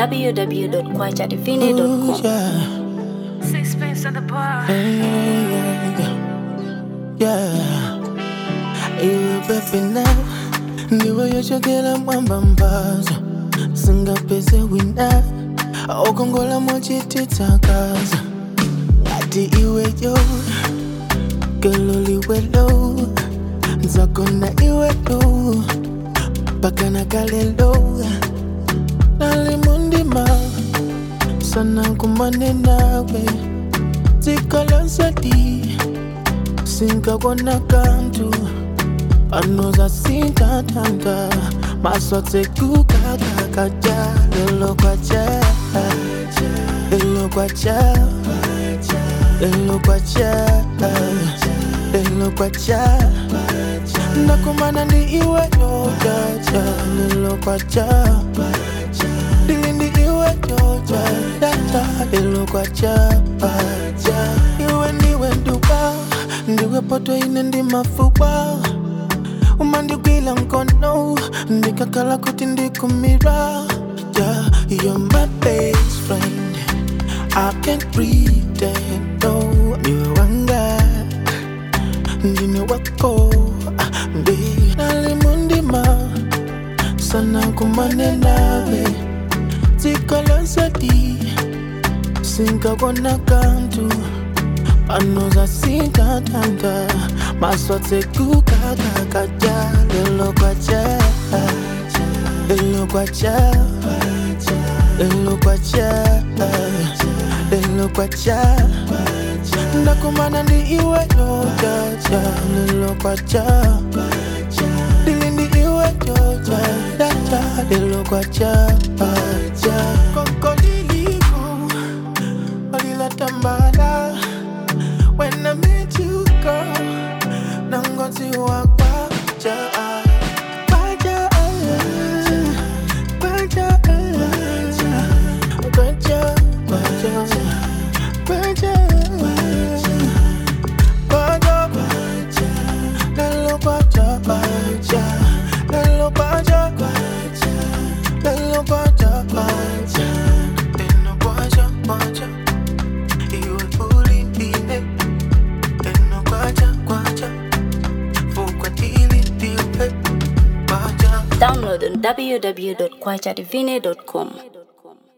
www.kwajadivine.com. yeah. Sixpence on the bar. yeah, yeah. Iwe pepe na ndiwe yochokera mwamba mbazo singapeze wina okongola mochititsakaza ngati iweyo gelo liwelo nzakona iwelo pakana kalelo nalimundima sana kumane nawe zikolosadi singakona kantu panoza sintatanga masotse kukakakaja lelo kwaja lelo kwaja lelo kwaja lelo kwaja ndakumana ndi iwe yojaja lelo kwaja dilindi iwe yoja data lelo kwaja iwe ndiwe nduba ndiwe poto ine ndi mafupa umandigwila mkono ndikakala kuti ndikumira yeah, you're my best friend I can't pretend no niwe wanga ndine wako ah, ndi nalimundima sana kumane nawe zikolosadi singakona kantu panoza sintatanga maswatse kukakakaja lelo kwaja lelo kwaja lelo kwaja lelo kwaja ndakumana ndi iwe yojaja lelo kwaja dilindi iwe yoja data lelo kwaja kokoliliko walilatambala When I met you, girl, nangozi wakwaja Kwaja, kwaja, kwaja, kwaja, kwaja, kwaja, lelo kwaja, kwaja, lelo kwaja, lelo kwaja, kwaja, lelo kwaja, kwaja. Iwe ulindile Eno kwacha kwacha Fukwa dili diwe Kwacha Download on www.kwajadivine.com.